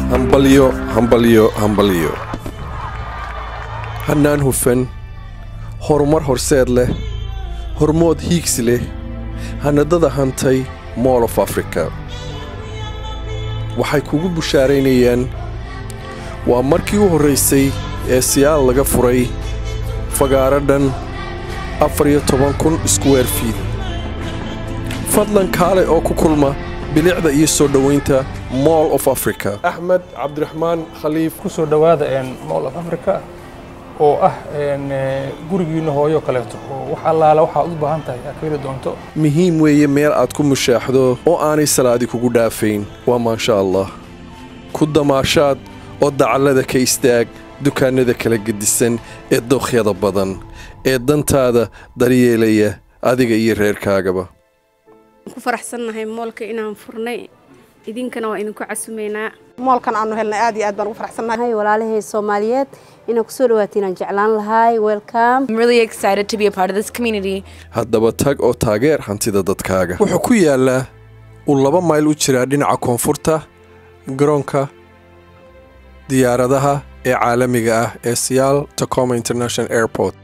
hambalyo hambalyo hambalyo hannaan hufan horumar horseed leh hormood hiigsi leh hannadada hantay mool of africa waxay kugu bushaaraynayaan waa markii u horraysay ee siyaal laga furay fagaaro dhan afar iyo toban kun iskuweer fiid fadlan kaale oo ku kulma bilicda iyo soo dhowaynta moll of africa axmed cabdiraxmaan khaliif ku soo dhowaada moll of africa oo ah gurigiinna hooyo kaleeto oo wax allaala waxaad u baahan tahay aad ka heli doonto muhiim weeye meel aad ku mushaaxdo oo aanay salaadi kugu dhaafayn waa maasha allah ku damaashaad oo dacallada ka istaag dukaannada kala gedisan ee dookhyada badan ee dantaada daryeelaya adiga iyo reerkaagaba ku faraxsannahay moolka inaan furnay idinkana waa idinku casumaynaa moolkan aanu helnay aad iyo aad baan ugu faraxsannahay walaalahay soomaaliyeed inaan kusoo dhawaatiin aan jeclaan lahay welcome I'm really excited to be a part of this community. haddaba tag oo taageer hantida dadkaaga wuxuu ku yaallaa uu laba mayl u jiraa dhinaca koonfurta garoonka diyaaradaha ee caalamiga ah ee siyaal tacoma international airport